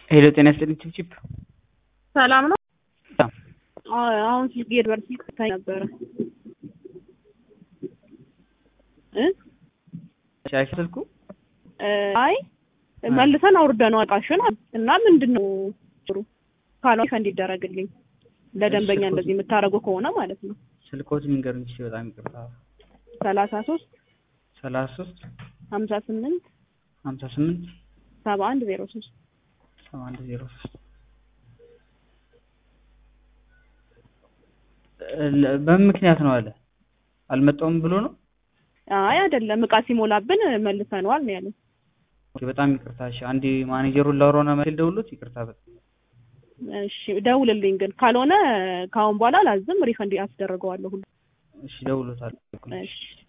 ሄሎ ጤና ይስጥልኝ ቺፕቺፕ ሰላም ነው። ሰላም። አዎ፣ አሁን ስልክ የድበር ስልክ ታይ ነበረ እ ሻሽ ስልኩ እ አይ መልሰን አውርደነው እቃሽን እና ምንድን ነው ጥሩ ካልሆነ ፈንድ ይደረግልኝ ለደንበኛ እሺ፣ እንደዚህ የምታደርጉ ከሆነ ማለት ነው። ስልኮት ንገሩኝ እሺ። በጣም ይቅርታ። ሰላሳ ሶስት ሰላሳ ሶስት ሀምሳ ስምንት ሀምሳ ስምንት ሰባ አንድ ዜሮ ሶስት ሰባ አንድ ዜሮ ሶስት በምን ምክንያት ነው አለ አልመጣውም ብሎ ነው። አይ አይደለም እቃ ሲሞላብን መልሰነዋል ነው ያለን። ኦኬ፣ በጣም ይቅርታ። እሺ አንዴ ማኔጀሩን ላውራውና መልስ ደውሎት ይቅርታ። በጣም እሺ ደውልልኝ ግን ካልሆነ ከአሁን በኋላ ላዝም ሪፈንድ አስደርገዋለሁ ሁሉ እሺ ደውሎታል። እሺ